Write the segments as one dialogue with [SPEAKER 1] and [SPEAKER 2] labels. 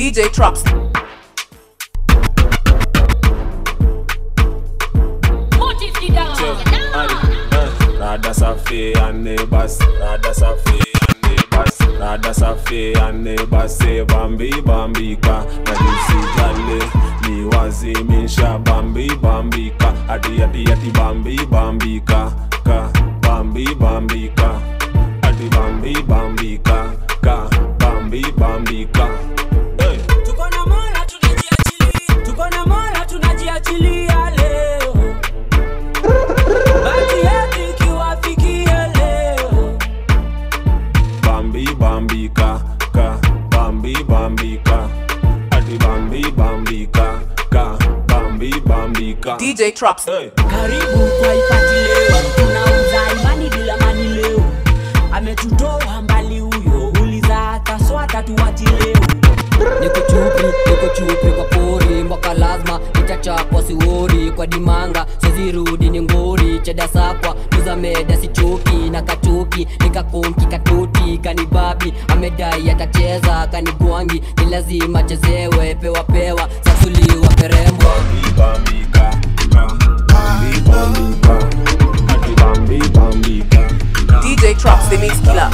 [SPEAKER 1] DJ Traps.
[SPEAKER 2] Rada safi ane bas, rada safi ane bas, rada safi ane bas, say bambi bambika, na nisi jale, ni wazimisha bambi bambika, ati ati ati bambi bambika, ka bambi bambika, ati bambi bambika, ka bambi bambika. Hey.
[SPEAKER 3] tuko na mola tunajiachilia tuko na mola tunajiachilia leo bati yetu ikiwafikia leo
[SPEAKER 2] Bambi bambika, ka bambi bambika, ati bambi bambika, ka bambi bambika.
[SPEAKER 1] DJ Traps.
[SPEAKER 2] Hey.
[SPEAKER 3] karibu kwa ipati leo tunauza imani bila mani leo ametutoa mbali huyo uliza hata swata tuwati leo
[SPEAKER 4] niko chupri niko chupri kwa pori mpaka lazima itachapwa siwori kwa dimanga sizirudi ni ngori chedasakwa tuzameda sichoki na kachoki nikakonki katoti kanibabi amedai atacheza kanigwangi ni lazima chezewe pewa pewa sasuliwa perembwa
[SPEAKER 2] Bambi bambika, ka bambi bambika, ati bambi bambika.
[SPEAKER 1] DJ Traps, the mix killer.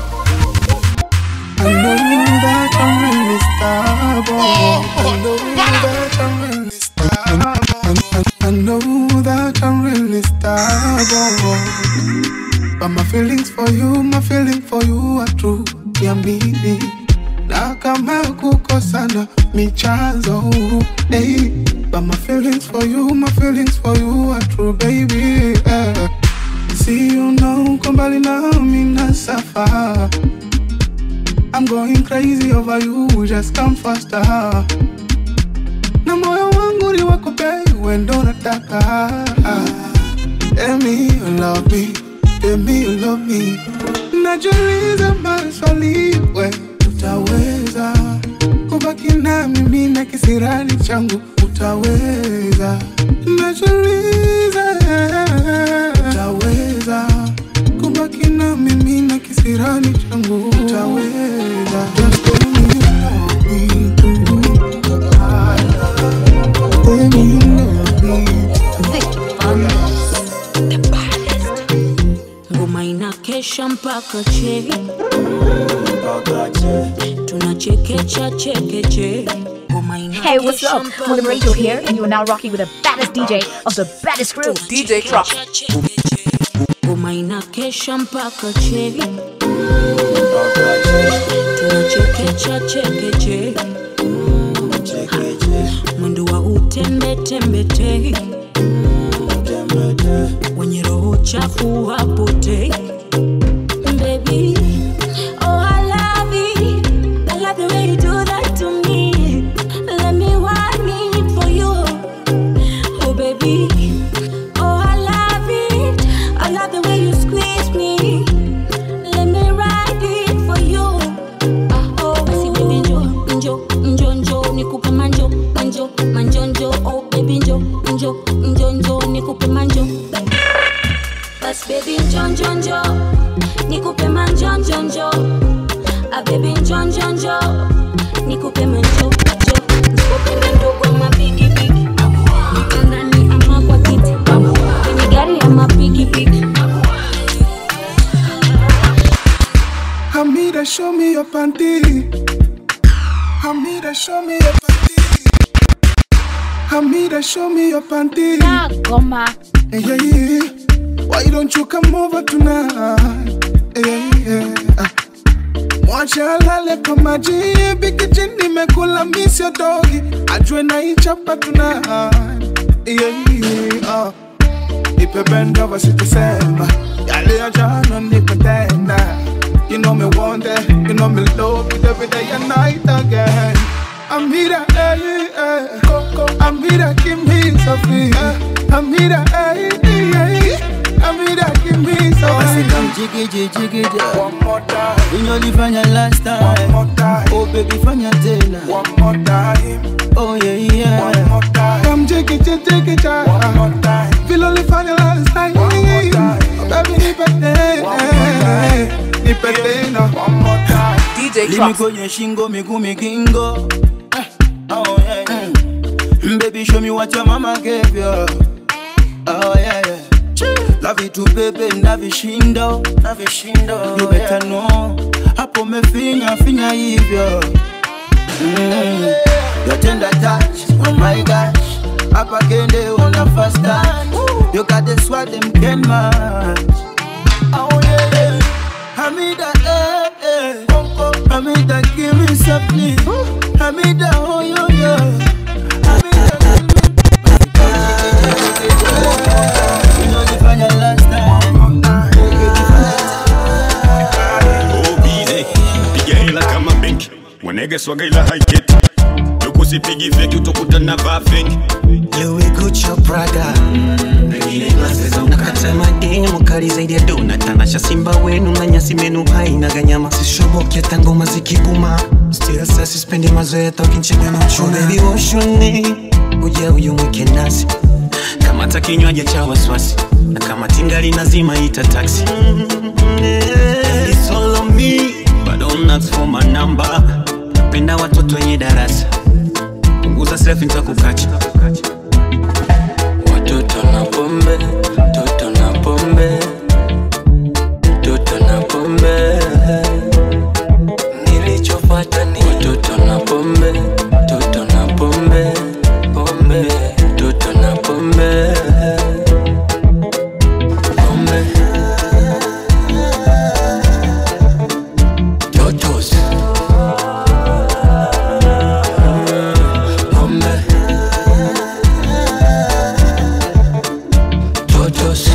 [SPEAKER 5] I know that I'm really stubborn. I know that I'm really stubborn. I, I, I know that I'm really stubborn. But my feelings for you, my feeling for you are true. Niamini na kama kukosana michanzo hey. But my feelings for you, my feelings for you are true, baby. eh. See you know, kumbali na mina safa. I'm going crazy over you, just come faster. Na moyo wangu ni wako babe, wewe ndo nataka. Tell me you love me, tell me you love me. Najiuliza maswali, we utaweza kubaki na mimi na kisirani changu, utaweza. Najiuliza utaweza kubaki na mimi na kisirani changu, utaweza. Just tell me you love me, tell me you love me.
[SPEAKER 3] ngoma inakesha mpaka che tunachekecha chekeche ngoma
[SPEAKER 6] Hey, what's up?
[SPEAKER 3] inakesha
[SPEAKER 6] William
[SPEAKER 3] mpaka
[SPEAKER 6] Rachel
[SPEAKER 3] che.
[SPEAKER 6] here, and you are now rocking with the baddest DJ of the baddest crew.
[SPEAKER 1] DJ Traps.
[SPEAKER 3] ngoma inakesha mpaka che tunachekecha chekeche mwendo wa utembetembete wenye roho chafu wapotei Baby, oh I love it. I love the way you do that to me. Let me want it for you. Oh baby, oh I love it. I love the way you squeeze me. Let me ride it for you. Ah, oh basi baby njo njo njo njo nikupe manjo manjo manjo njo oh baby njo njo njo njo nikupe manjo bas baby njo njo njo nikupe manjo njo njo ah baby njo njo njo nikupe manjo njo nikupe mandogo ama bigi bigi niko ndani ama kwa kiti kwenye gari ama pigi pigi
[SPEAKER 5] Hamida, show me your panty. Hamida, show me your panty. Hamida, show me your panty.
[SPEAKER 6] Goma.
[SPEAKER 5] Hey, yeah, yeah. Why don't you come over tonight? Hey, yeah, yeah. Ah. Mwacha alale kwa maji bikiji nimekula miss your dogi ajue naichapa tonight yeah, yeah, ah. Nipe bend over sitasema yale ya jana nikutenda You know me want it, you know me love it every day and night again Amira, eh, eh, Coco, Amira, give me something Amira, eh, eh, eh, Amira, give me
[SPEAKER 7] Basi
[SPEAKER 5] something
[SPEAKER 7] come jiggy jiggy
[SPEAKER 5] One more time,
[SPEAKER 7] Unyolifanya last
[SPEAKER 5] one
[SPEAKER 7] time
[SPEAKER 5] more time
[SPEAKER 7] Oh baby fanya tena
[SPEAKER 5] One more time,
[SPEAKER 7] Oh yeah yeah
[SPEAKER 5] one more time Come jiggy, jiggy, jiggy, jiggy One more time Feel only final last time One more time Baby, nipe tena Nipe tena One more time
[SPEAKER 1] DJ
[SPEAKER 7] Limi
[SPEAKER 1] Traps.
[SPEAKER 7] kwenye shingo miguu migingo Baby, show me what your mama gave you. Oh yeah, yeah. Love it to baby, ndavishindo, ndavishindo. You better know. Hapo mefinya, finya hivyo. Mm. Your tender touch, oh my gosh. Hapa kende una fast touch. You got the swag them can match. Oh yeah, yeah. Hamida, eh, eh. Hamida, give me something. Hamida, oh yo yo. Hamida, give me. Unajifanya last time.
[SPEAKER 8] bize piga hela kama benki wanege swaga ila haiketi lukusipigi feki utakuta na vaa feki
[SPEAKER 9] Louis Gucci Prada nakata mademu kali zaidi ya dona tanasha simba wenu na nyasi menu haina ganyama sishobokia tangoma zikibuma still sasa sispendi mazoea tokinchega na uchuna baby woshoni uja uyu mwike nasi kamata kinywaji cha waswasi na kama tingali nazima ita taxi It's all on me but don't ask for my number penda watoto wenye darasa punguza selfie nitakukacha
[SPEAKER 10] Watoto na pombe, toto na pombe, toto na pombe. Nilichofuata ni watoto na pombe, toto na pombe, pombe, toto na pombe, pombe. Totos. Pombe. Totos.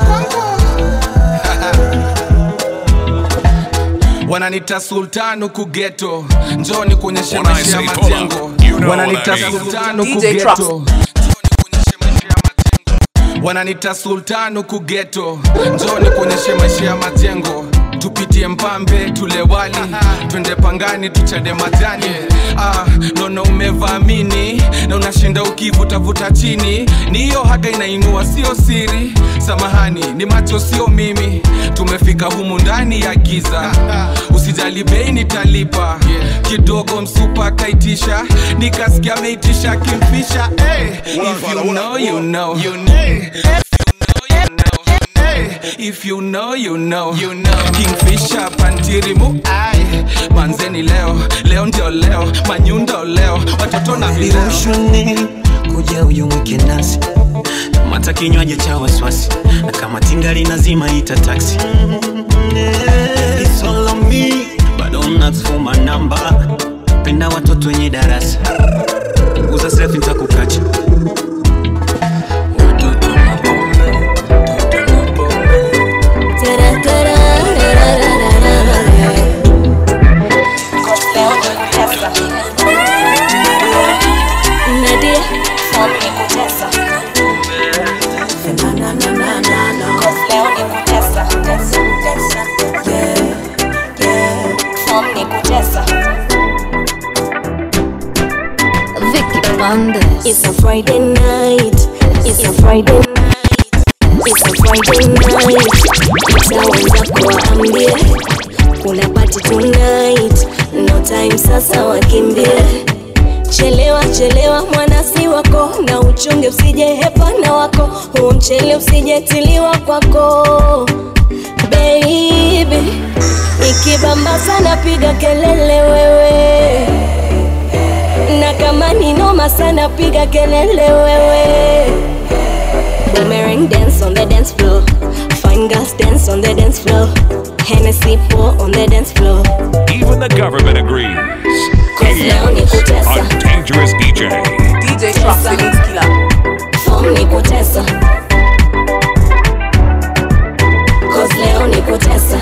[SPEAKER 11] wananita sultan huku geto njoni kuonyesha
[SPEAKER 8] When I
[SPEAKER 11] maisha ya
[SPEAKER 8] say pull up,
[SPEAKER 11] majengo
[SPEAKER 8] you know
[SPEAKER 11] wananita
[SPEAKER 8] what I mean.
[SPEAKER 11] sultan huku
[SPEAKER 1] DJ Trucks.
[SPEAKER 11] geto Njoni kuonyesha maisha ya majengo. wananita sultan huku geto njoni kuonyesha maisha ya majengo tupitie mpambe tule wali twende pangani tuchade majani ah, naona umevamini na unashinda ukivutavuta chini ni hiyo haga inainua sio siri samahani ni macho sio mimi tumefika humu ndani ya giza usijali bei nitalipa kidogo msupa kaitisha nikasikia ameitisha kimfisha hey, if you know, you know. You know. If you know, you know, you know. Kingfisher pantirimu ai manzeni leo leo ndio leo manyundo leo watoto na vileo
[SPEAKER 9] Liushuni kuja uyu mwike nasi mata kinywaji cha waswasi na kama tingali nazima ita taxi It's all on me but don't ask for my number penda watoto wenye darasa punguza selfie nitakukacha
[SPEAKER 10] Watoto na pombe, toto na pombe.
[SPEAKER 3] Nadia,
[SPEAKER 6] Vicky Bandes.
[SPEAKER 3] It's a Friday night. It's a Friday night. It's a Friday night. Naweza kuwaambia kuna party tonight. No time sasa wakimbie. Chelewa chelewa mwanasi wako na uchunge usije hepana wako huu mchele usijetiliwa kwako baby ikibamba sana piga kelele wewe na kama ni noma sana piga kelele wewe Boomerang dance on the dance floor Fine girls dance on the dance floor Hennessy pour on the dance floor
[SPEAKER 12] Even the government agrees.
[SPEAKER 3] Cause leo ni
[SPEAKER 12] A
[SPEAKER 3] kutesa
[SPEAKER 12] dangerous DJ.
[SPEAKER 1] DJ Trucks, the mix killer.
[SPEAKER 3] Form ni kutesa Cause leo ni kutesa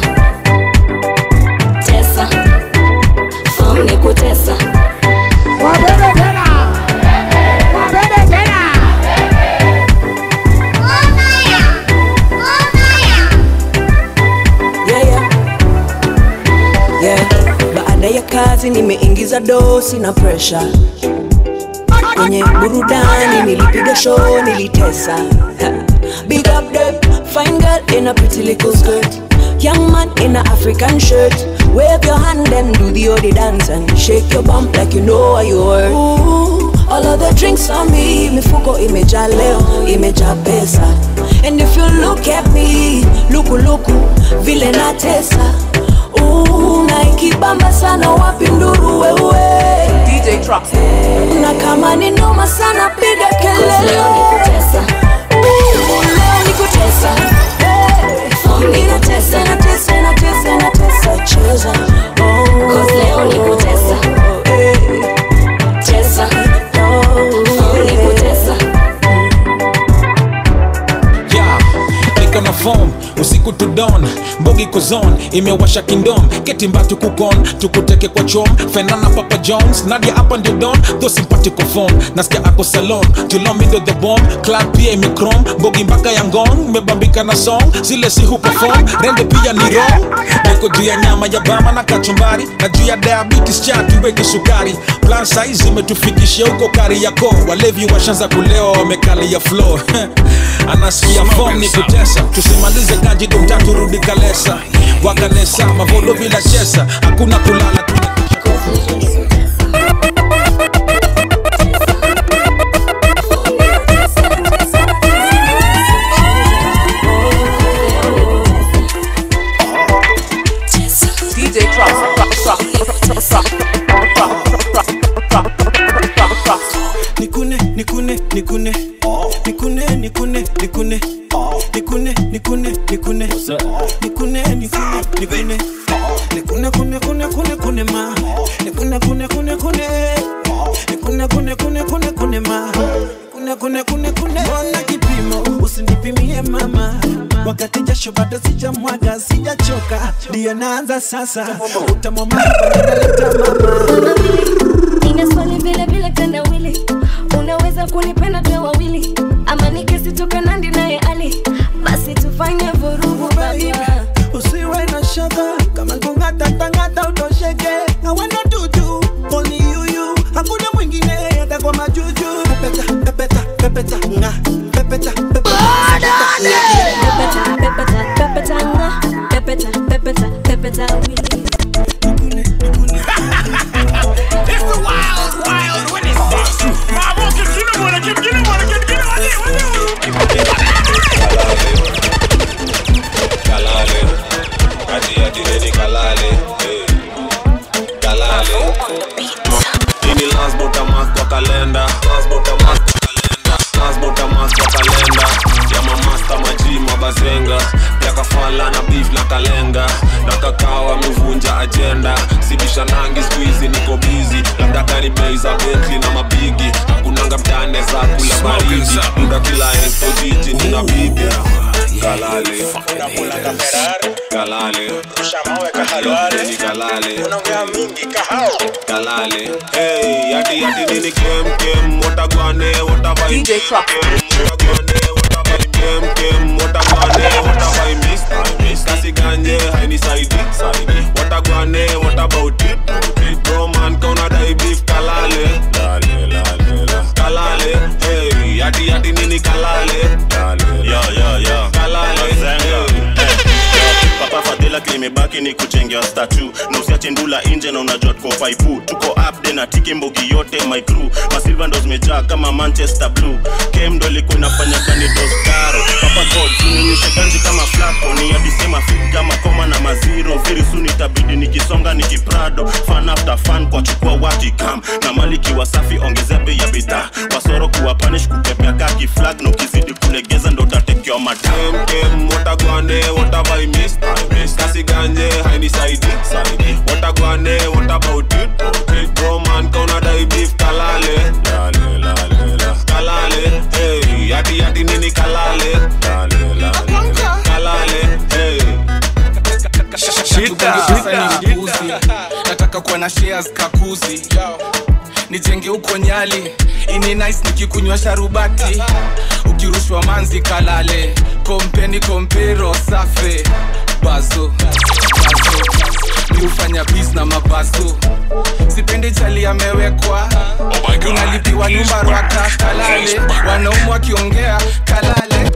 [SPEAKER 3] Tesa Form ni kutesa
[SPEAKER 5] Wabebe tena. Wabebe tena.
[SPEAKER 13] yeah, yeah. Yeah. Baada ya kazi nimeingiza dosi na presha kwenye burudani, nilipiga show, nilitesa. Ha. Big up them, fine girl in a pretty little skirt. Young man in a African shirt. Wave your hand and do the odi dance and shake your bump like you know what you were. Ooh, all of the drinks on me mifuko imejaa leo imejaa pesa and if you look at me lukuluku vile natesa Ooh, na ikibamba sana wapi nduru wewe
[SPEAKER 1] DJ Trucks.
[SPEAKER 13] na kama ni noma sana piga kelele
[SPEAKER 3] Leo nikutesa.
[SPEAKER 13] Ooh, leo nikutesa Hey, ninatesa natesa natesa natesa cheza Oh,
[SPEAKER 3] Cause leo nikutesa.
[SPEAKER 13] hey, cheza Oh,
[SPEAKER 3] Nikutesa.
[SPEAKER 14] yeah, niko na form usiku to dawn mbogi kozon imewasha kingdom ketimbatu kukon tukuteke kwa chom fenana papa jones nadia hapa ndio don tho simpatiko phone nasikia ako salon julomindo the bomb club pia imekrom mbogi mpaka ya ngong mebambika na song zile si huperform rende pia ni wrong niko juu ya nyama ya bama na kachumbari na juu ya diabetes chatu weke sukari plan size imetufikishia huko kari yako walevi washanza kulewa wamekalia flow anasikia form ni kutesa tusimalize kaji domtatu rudi kalesa wakanesa mavodo bila chesa hakuna kulala
[SPEAKER 1] DJ Trucks. Trucks. Trucks. Trucks. Trucks. Trucks.
[SPEAKER 7] nikune nikune nikune nikune nikune nikune nikune nikune nikune nikune nikune nikune nikune kune kune kune kune ma nikune kune kune kune nikune kune kune kune kune ma kune kune kune kune ona kipimo usinipimie mama wakati jasho bado sijamwaga sijachoka ndiyo naanza sasa utamwama naleta mama
[SPEAKER 3] Nina swali vile vile tendawili, unaweza kunipenda tuwe wawili, ama nikisitoka nandi naye ali, basi tufanye vurugu baba.
[SPEAKER 7] usiwe na shaka kama kungatatangata utosheke hawana tutu only you you hakuna mwingine hata kwa majuju pepeta pepeta pepeta nga pepeta pepeta
[SPEAKER 3] Pepeta, pepeta, pepeta nga, pepeta, pepeta, pepeta wili.
[SPEAKER 8] It's the wild, wild Wednesday. Mama, get you know what I get, you know what I get, you know what I get,
[SPEAKER 2] kalale ati ati neni kalale eh. kalale ini lasbotamas kwa kalenda lasbotamas kwa kalenda lasbotamas kwa kalenda ya mamasta maji mabazenga ya kafala na beef na kalenga na kakao amevunja ajenda sibisha nangi skuizi niko bizi labda kani bei za betli na mabigi hakunanga mtane za kula baridi muda kila ensto jiji nina bibi kalale kalale Ni kalale kalale hey yati yati nini kem kem watagwane watabai
[SPEAKER 1] DJ Trucks.
[SPEAKER 2] kem kem watagwane watabai miss miss kasi ganye haini saidi saidi watagwane what about it bro man kauna dai beef kalale lale lale la kalale hey yati yati nini kalale lale
[SPEAKER 15] yo yo yo
[SPEAKER 2] kalale
[SPEAKER 15] Zenga. papa fadhila kilimebaki ni kuchengea statu na usiache ndula nje na unajua tuko faipu tuko upde na tiki mbogi yote my crew masilva ndo zimejaa kama manchester blue kem ndo ilikuwa inafanya kani dostaro papa god ninyeshe ganji kama flako ni adisema fit kama koma na maziro very soon itabidi nikisonga nikiprado fan after fan kwa chukua wakikam na mali kiwa safi ongezea bei ya bidhaa wasoro kuwa panish kukepea kaki flag na ukizidi kulegeza ndo utatekewa matam
[SPEAKER 2] kem kem watagwane watabai miss miss kasi ganje haini saidi saidi watagwane what about it bro man kauna dai beef kalale lale lale la kalale hey yati yati nini kalale lale lale la kalale hey
[SPEAKER 11] Uzi. nataka kuwa na shares kakuzi nijenge huko nyali ini nice nikikunywa sharubati ukirushwa manzi kalale kompeni kompero safe bazo bazo mi hufanya bis na mabazo sipendi chali amewekwa unalipiwa nyumba rwaka kalale wanaumu wakiongea kalale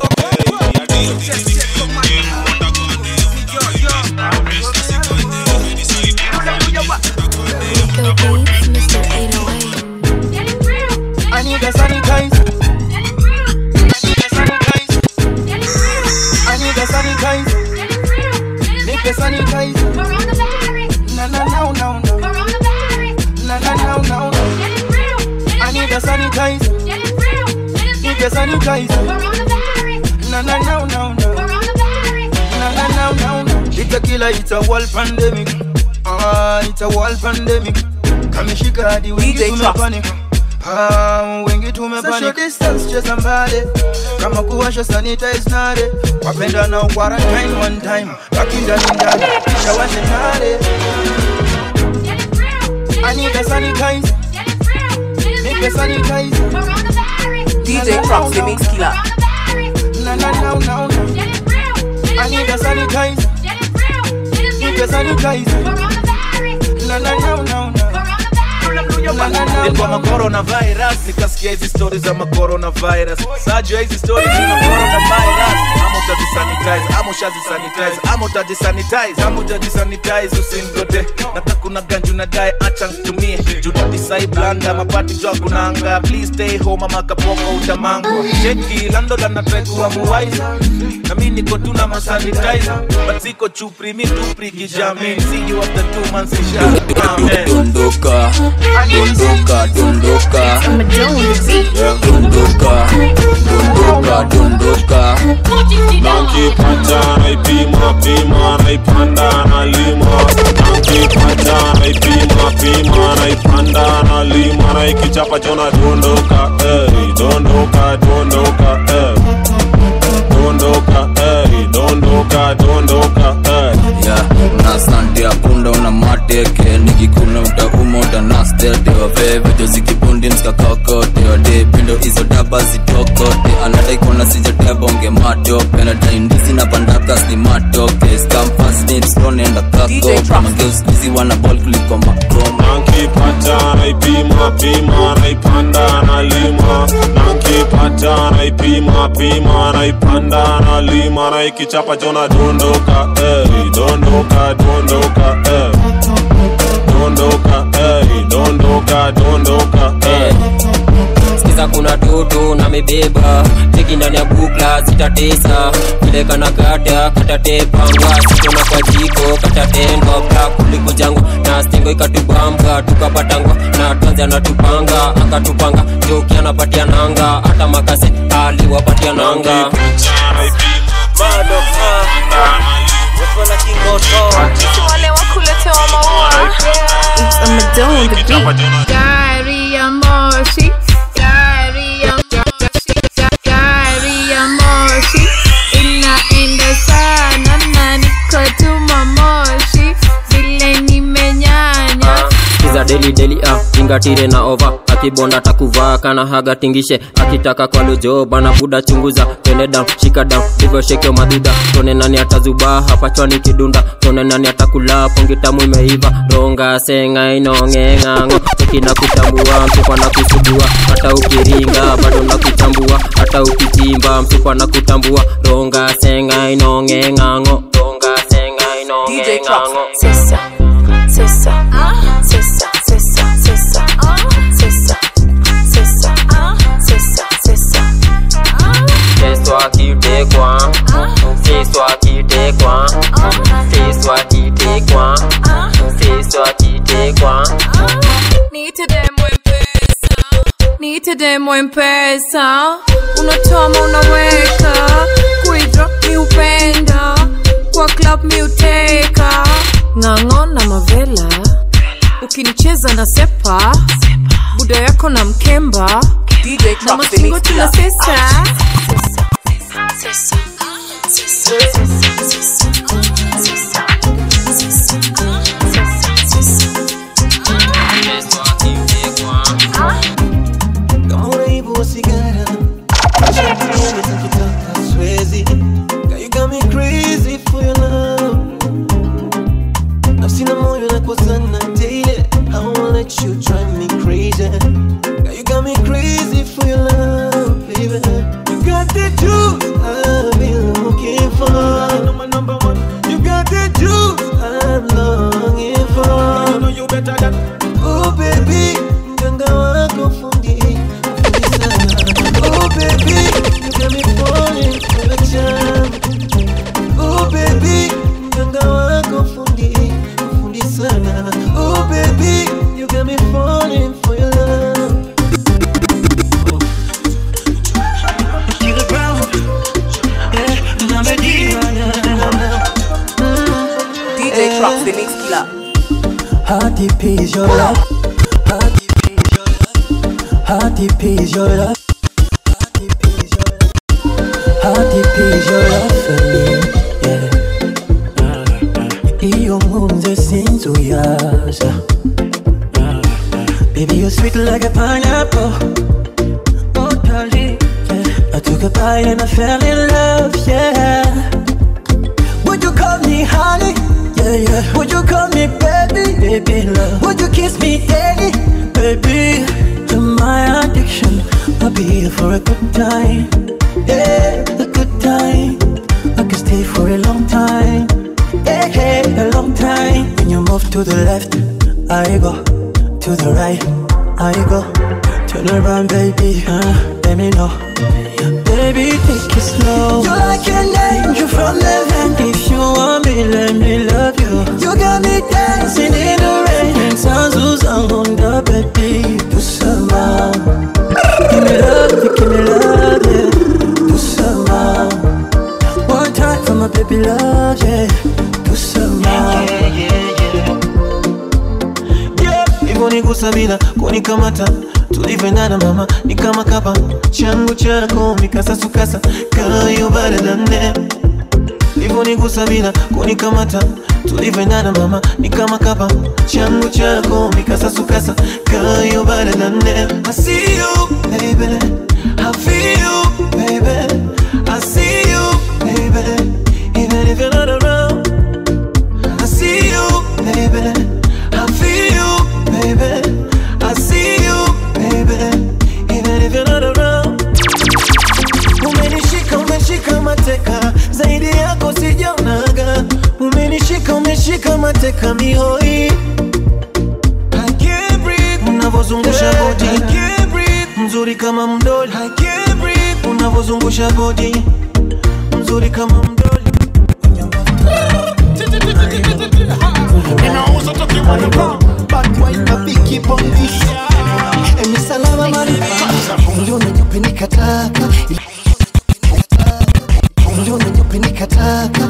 [SPEAKER 3] Rico Beats, Mr. 808.
[SPEAKER 7] a sanitizer. Na na na na na. Na na na na na. It's a killer, it's a world pandemic. Ah, it's a world pandemic. Kamishika hadi wengi
[SPEAKER 1] DJ Trap.
[SPEAKER 7] tumepanic. Ah, wengi tumepanic. Social distance cheza mbali. Kama kuwasha sanitize nare. Wapenda na quarantine one time. Baki ndani ndani. Kisha washe nare. I need a sanitizer. Make a sanitizer.
[SPEAKER 1] DJ Props, the mix killer.
[SPEAKER 7] Na na na na na. I need a sanitizer. Make a sanitizer. Na na na na na.
[SPEAKER 16] nilikuwa macoronavirus nikasikia hizi stori za macoronavirus sajua hizi stori zina coronavirus ama utazisanitize ama ushazisanitize ama utajisanitize ama utajisanitize usingote nata kuna ganju na dae acha ntumie junadisai blanda mapati jwa kunanga please stay home ama kapoko utamangwa cheki landola natraikuwa muwaiza na mi niko tu na masanitizer but siko chupri mi tupri kijamin see you after two months isha amen
[SPEAKER 10] dondoka dondoka dondoka Yeah, dondoka dondoka dondoka
[SPEAKER 2] nankipata naipima pima naipanda nalima nankipata naipima pima naipanda nalima naikichapa chona dondoka hey, dondoka dondoka hey. dondoka hey, dondoka dondoka hey.
[SPEAKER 10] ya na sante ya punda una mateke nikikuna utauma utanastetewa vevejo zikibundi mskakakotewa de pindo hizo daba zitokote anadaikona sijatebonge matope nadaindizi na pandakas ni matoke skamfasnipsronenda kako mageuskizi wana bol kuliko makoma
[SPEAKER 2] nankipata naipima pima naipanda nalima nankipata naipima pima naipanda nalima naikichapa chona dondoka hey, dondoka dondoka hey. dondoka hey, dondoka dondoka hey.
[SPEAKER 17] sikiza kuna toto na mebeba teki ndani ya bukla zitatesa peleka na kata katatepangwa sikona kwa jiko katatendwa bla kuliko jangwa na stingo ikatubamba tukapatangwa na tanzi anatupanga akatupanga joki anapatia nanga hata makase aliwapatia nanga
[SPEAKER 18] wale wakuletewa maua gari ya moshi gari ya moshi gari ya moshi inaenda sana na niko tuma moshi vile nimenyanya
[SPEAKER 17] kiza deli deli ah, tingatire na ova akibonda takuvaa kana haga tingishe akitaka kwa lojo bana buda chunguza twende down shika down hivyo shekeo madhudha tone nani atazubaa hapa chwani kidunda tone nani atakula pongi tamu imeiva ronga senga inongeng'ang'o cheki na kutambua msupa na kusugua hata ukiringa bado na kuchambua hata ukichimba msupa na kutambua ronga senga inongeng'ang'o ronga senga inongeng'ang'o
[SPEAKER 18] Sisa, sisa, sisa, sisa, sisa, sisa, sisa, sisa, sisa.
[SPEAKER 17] Festo akitekwa Festo akitekwa Festo akitekwa Festo akitekwa
[SPEAKER 18] Niite demo mpesa, niite demo mpesa, unatoa ma unaweka, kuidrop mi upenda, kwa club mi uteka, ng'ang'o na mavela, ukinicheza na sepa, buda yako na mkemba, na masingo tuna sesa.
[SPEAKER 9] kama unaibu sigara acha tuende tukitaka siwezi Girl, you got me crazy for your love nafsi na moyo nakosana daily I won't let you drive me crazy Girl, you got me crazy for your love baby you got the juice I've been looking for my number one you got the juice I'm longing for you know you better than oh baby mganga wako fundi Oh baby, you got me falling for your charm. Oh baby, mganga wako fundi, fundi sana. Oh baby, you got me falling for your love.
[SPEAKER 7] How deep is your love? How deep is your love? How deep is your love? How deep is your love for me? Yeah. Iyo nkunze sinzuyaza Baby, you're sweet like a pineapple. Oh, darling. Yeah. I took a bite and I fell in love, yeah. Would you call me honey? Yeah, yeah. Would you call me baby? Baby, love. Would you kiss me daily? Baby, you're my addiction. I'll be here for a good time. Yeah, a good time. I can stay for a long time. Yeah, yeah, a long time. When you move to the left, I go. To the right, I go. Turn around, baby. Uh, let me know. Baby, take it slow. You're like an angel from heaven. If you want me, let me love you. You got me dancing in the rain. And sounds on the baby. Do some more. Give me love, you give me love, yeah. Do some more. One time for my baby love, yeah. Do some more.
[SPEAKER 9] Yeah, hivyo ni kusamina kunikamata tulivyoendana mama ni kama kapa changu chako mikasasukasa kayo baradane hivyo ni kusamina kunikamata tulivyoendana mama ni kama kapa changu chako mikasasukasa kayo baradane I see you baby I feel you baby I see you baby even if you're not around I see you baby I feel you, baby. I see you, baby. Even if you're not around. Umenishika, umeshika mateka, zaidi yako sijaonaga. Umenishika, umeshika mateka mihoi. I can't breathe. Unavozungusha body, I can't breathe. Mzuri kama mdoli, I can't breathe. Unavozungusha body, mzuri kama mdoli.
[SPEAKER 19] Ninauza tukiwa na pump Bad boy na biki pongisi Emi salama mali Uliona nyupe nikataka Uliona nyupe nikataka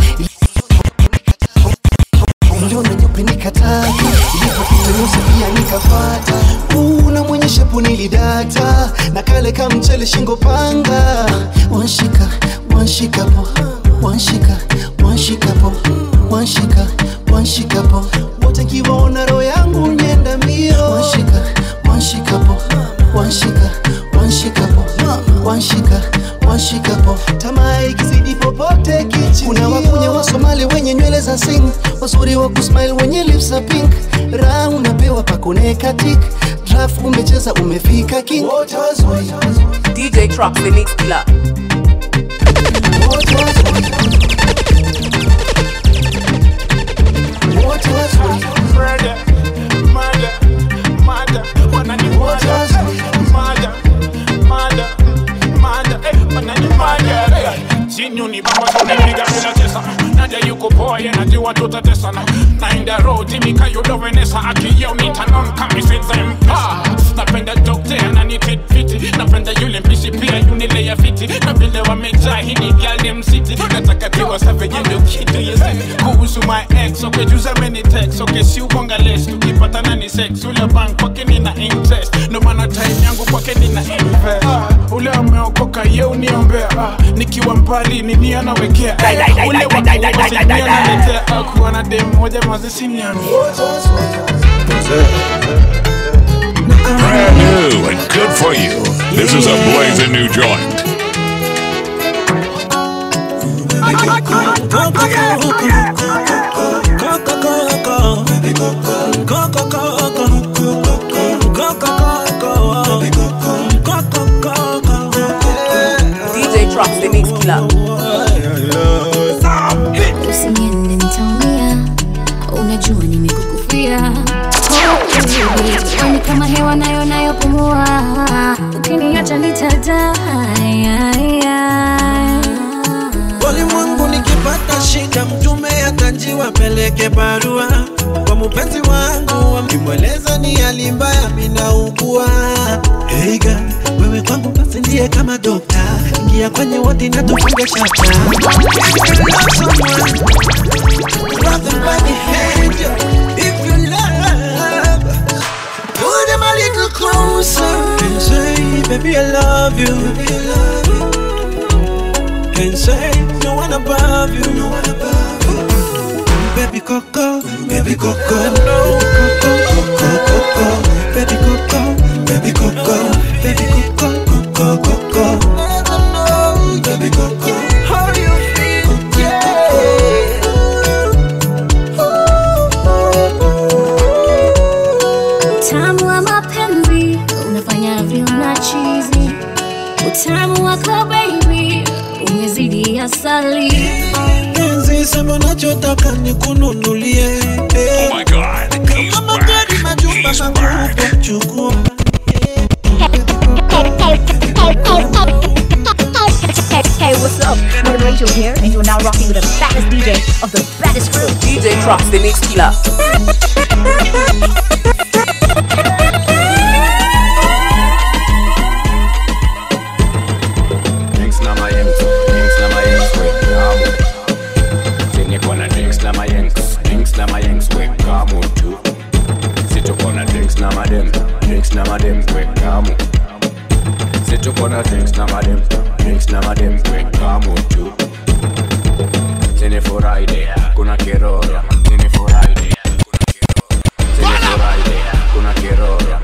[SPEAKER 19] Uliona nyupe nikataka Ilipopita nyusi pia nikafata Unamwonyesha punilidata Na kale ka mchele shingo panga Wanshika, wanshika po Wanshika, wanshika po Wanshika, wanshika po Wote kiwaona roho yangu nyenda mbio Wanshika, wanshika po Wanshika, wanshika po Wanshika, wanshika po Tamaa ikizidi popote kichi Kuna wakunya wa Somali wenye nywele za sing Wazuri wa kusmile wenye lips za pink Raha unapewa pakoneka tik Draft umecheza umefika king Wote wazuri
[SPEAKER 1] DJ Trucks, the mix killer.
[SPEAKER 19] Wote wazuri Wote wazuri
[SPEAKER 16] Murder, murder, murder. Wanani murder, murder, murder, murder. Eh, wanani murder. Eh, chini unibamba tunapiga bila tesa naja yuko poa yenajua tutatesana naenda road mikayodovenesa akiyeo nitanon kamisizempa napenda dokte ananititfiti napenda yule mpishi pia yunileya fiti na vile wamejaa hini gale msiti nataka tiwa savejendo kitu yesi kuhusu my ex okejuza meni tex oke si ubonga les tukipatana ni sex ule bank kwake nina interest ndo maana time yangu kwake nina invest ah, ule ameokoka ye uniombea ah, nikiwa mbali nini anawekea eh, ule wakuwasinia akuwa na dem moja mazisiniani
[SPEAKER 12] Brand new and good for you. This is a blazing new joint.
[SPEAKER 1] DJ Trucks, the mix killer.
[SPEAKER 3] Usiniende nitaumia, unajua nimekukufia. Oh, baby, wewe kama hewa nayo nayopumua, ukiniacha nitadai.
[SPEAKER 9] Ulimwengu nikipata shida, mtume atajiwa peleke barua kwa mupenzi wangu, kimweleza ni hali mbaya, minaugua. Hey girl, wewe kwangu basi ndiye kama dokta, ingia kwenye wodi na tufunge shaka. If you love someone, grab them by the hand. If you love Baby, I love you. Baby, I love you. Can't say no one above you. No one above you. Baby Coco, baby Coco, Coco, Coco, Coco, baby Coco, baby Coco, baby Coco, Coco, Coco, baby Coco. How you feel?
[SPEAKER 3] Utamu wa mapenzi unafanya viuna chizi, utamu wako baby umezidi asali.
[SPEAKER 9] Penzi sema unachotaka nikununulie. Oh my God, he's Kama gari majumba makubwa chukua.
[SPEAKER 6] Hey, what's up? I'm Rachel here, and you're now rocking with the baddest DJ of the baddest crew.
[SPEAKER 1] DJ Drops, the mix killer.
[SPEAKER 2] Drinks na mayengs, drinks na mayengs, we kamu. Zenye kona drinks na mayengs, drinks na mayengs, we kamu tu. Situ kona drinks na madem, drinks na madem, we kamu. Situ kona drinks na madem, drinks na madem, we kamu tu. Zenye Friday, kuna kerora. Zenye Friday, kuna kerora. Zenye Friday, kuna kerora.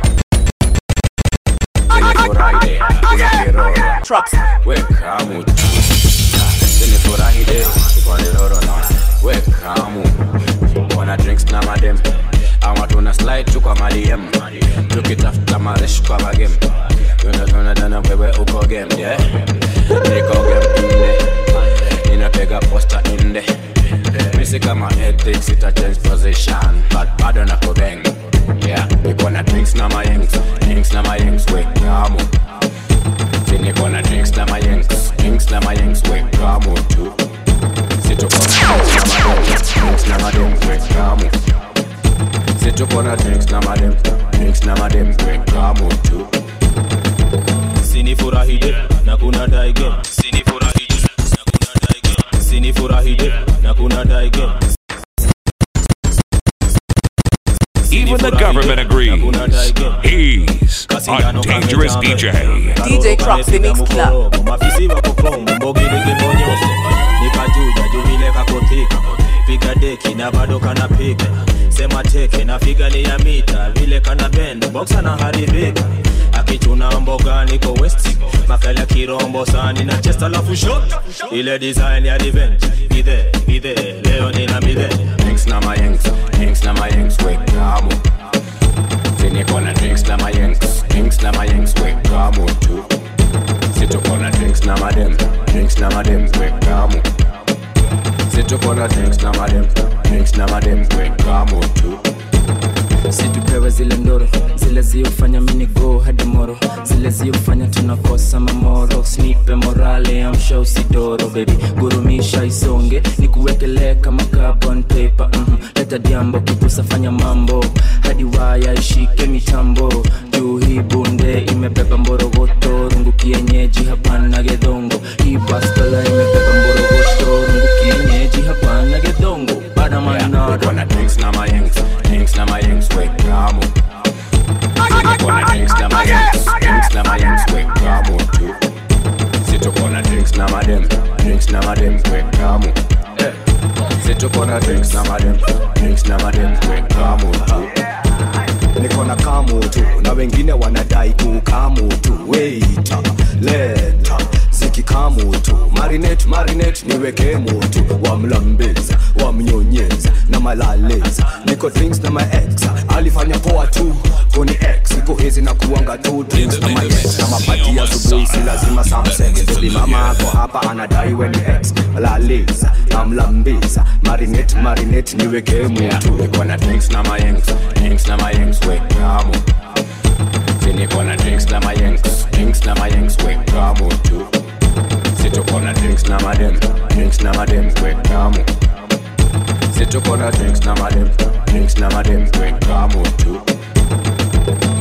[SPEAKER 2] Zenye Friday, kuna kerora.
[SPEAKER 1] Traps.
[SPEAKER 2] Wekamu Sini furahi de Kwani loro na Wekamu Wana drinks na madem Ama tuna slide tu kwa madiem Tukitafuta maresh kwa magem Tuna tuna dana wewe uko game yeah Niko game inde Ninapiga posta inde Misi kama ethics ita change position But bado na kubeng Yeah Niko na drinks na mayengs Drinks na mayengs Wekamu Sini kona drinks na mayengs Drinks na mayengs Wekamu tu Situ kona drinks na madem Drinks na madem Wekamu Situ kona drinks na madem Drinks na madem Wekamu tu
[SPEAKER 16] sinifurahide na kuna daige sinifurahide na kuna daige sinifurahide na kuna daige
[SPEAKER 12] Even the government agrees. He's a dangerous DJ.
[SPEAKER 1] DJ Drops, the mix killer.
[SPEAKER 16] mafisi wako kongo mbogiligibonyose nikajuja juvile kakotika piga deki na bado kanapiga sema teke na figali ya mita vile kana bend boxa na haribika akichuna mboga niko west makala kirombo sani na chest alafu shot ile design ya revenge gide gide leo nina midhe
[SPEAKER 2] Drinks na mayengs Drinks na mayengs Wekamu Sini kona drinks na mayengs Drinks na mayengs Wekamu tu Situ kona drinks na madem Drinks na madem Wekamu Situ kona drinks na madem Drinks na madem Wekamu tu
[SPEAKER 20] situpewe zile ndoro zile ziofanya minigo hadi moro zile ziofanya tunakosa mamoro snipe morale amsha usidoro bebi gurumisha isonge nikuwekelee kama carbon paper mm leta diambo kipusa fanya mambo hadi waya ishike mitambo juu hii bunde imebeba mborogoto rungu kienyeji hapana gedongo hii bastola imebeba mborogoto rungu kienyeji hapana gedongo badamanado
[SPEAKER 2] Kona drinks na mayengs Drinks na mayengs Wekamu Sini kona drinks na mayengs Drinks na mayengs Wekamu tu Situ kona drinks na madem Drinks na madem Wekamu Eh. Situ kona drinks na madem Drinks na madem Wekamu tu
[SPEAKER 21] niko na kamu tu na wengine wanadai kukamu tu weita leta zikikamu tu marinate marinate niweke mutu wamlambeza wamnyonyeza na malaleza niko drinks na maex alifanya poa tu koni x iko hizi na kuanga tu drinks na maex na mapati ya asubuhi si lazima samseng bebi mama ako hapa anadai we ni x malaleza namlambeza marinate marinate niweke mutu
[SPEAKER 2] niko na drinks na mayengs Drinks na mayengs Wekamu Sini kona drinks na mayengs Drinks na mayengs Wekamu tu Situ kona drinks na madem Drinks na madem Wekamu Situ kona drinks na madem Drinks na madem Wekamu tu